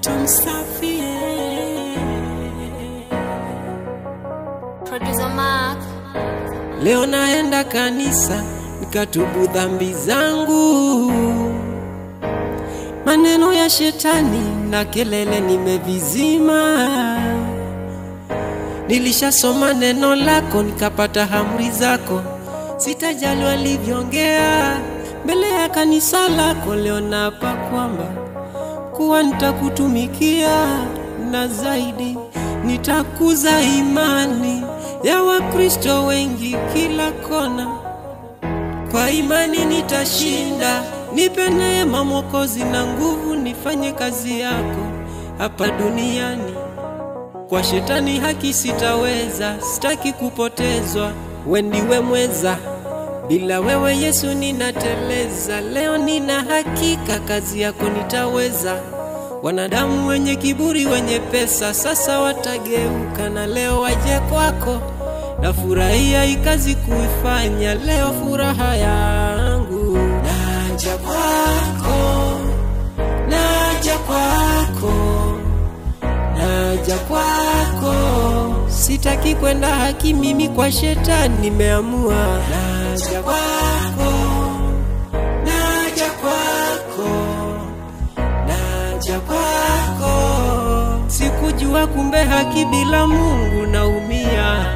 tumsafie Producer Mark. Leo naenda kanisa nikatubu dhambi zangu, maneno ya shetani na kelele nimevizima. Nilishasoma neno lako nikapata amri zako, sitajali walivyoongea mbele ya kanisa lako. Leo naapa kwamba kuwa nitakutumikia na zaidi nitakuza imani ya Wakristo wengi kila kona. Kwa imani nitashinda, nipe neema Mwokozi na nguvu, nifanye kazi yako hapa duniani. Kwa shetani haki sitaweza, sitaki kupotezwa, we ndiwe mweza. Bila wewe Yesu ninateleza, leo nina hakika kazi yako nitaweza. Wanadamu wenye kiburi, wenye pesa, sasa watageuka na leo waje kwako. Nafurahia hii kazi kuifanya leo, furaha yangu naja kwako, naja kwako, naja kwako. Sitaki kwenda haki mimi kwa shetani, nimeamua naja kwako, naja kwako naja kwako. Sikujua kumbe haki bila Mungu naumia.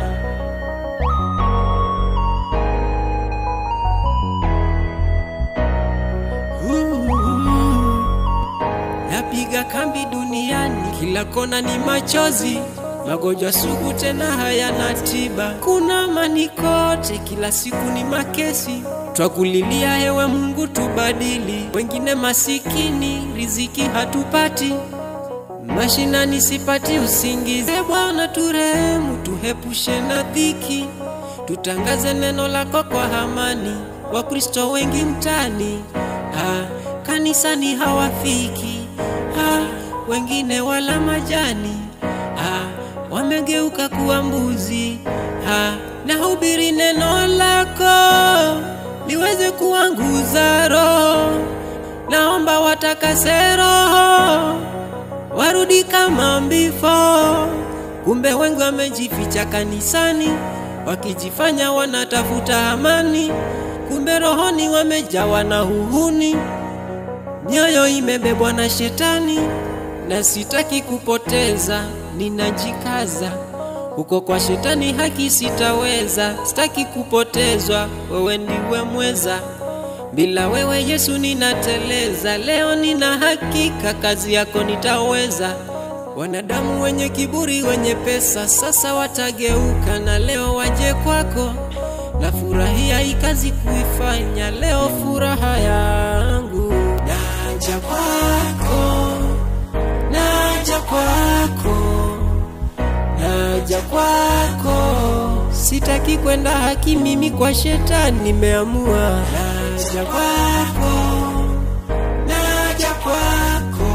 Napiga kambi duniani, kila kona ni machozi, magonjwa sugu tena hayana tiba. Kuna amani kote, kila siku ni makesi. Twakulilia ewe Mungu, tubadili. Wengine masikini, riziki hatupati, mashinani sipati usingizi. E Bwana turehemu, tuhepushe na dhiki, tutangaze neno lako kwa amani. Wakristo wengi mtani, ah, kanisani hawafiki, ah, wengine wala majani, ah, wamegeuka kuwa mbuzi, ah, nahubiri neno lako liweze kuanguza roho, naomba watakase roho warudi kama mbifo. Kumbe wengi wamejificha kanisani, wakijifanya wanatafuta amani, kumbe rohoni wamejawa na uhuni. Mioyo imebebwa na shetani, na sitaki kupoteza, ninajikaza huko kwa shetani, haki sitaweza, sitaki kupotezwa, wewe ndiwe mweza. Bila wewe Yesu ninateleza, leo nina hakika kazi yako nitaweza. Wanadamu wenye kiburi, wenye pesa, sasa watageuka na leo waje kwako. Nafurahia hii kazi kuifanya leo, furaha yangu naja kwako, naja kwako, naja kwako. Sitaki kwenda haki mimi kwa shetani, nimeamua naja kwako, naja kwako,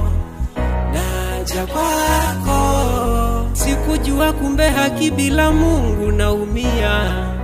naja kwako. Sikujua kumbe haki bila Mungu naumia.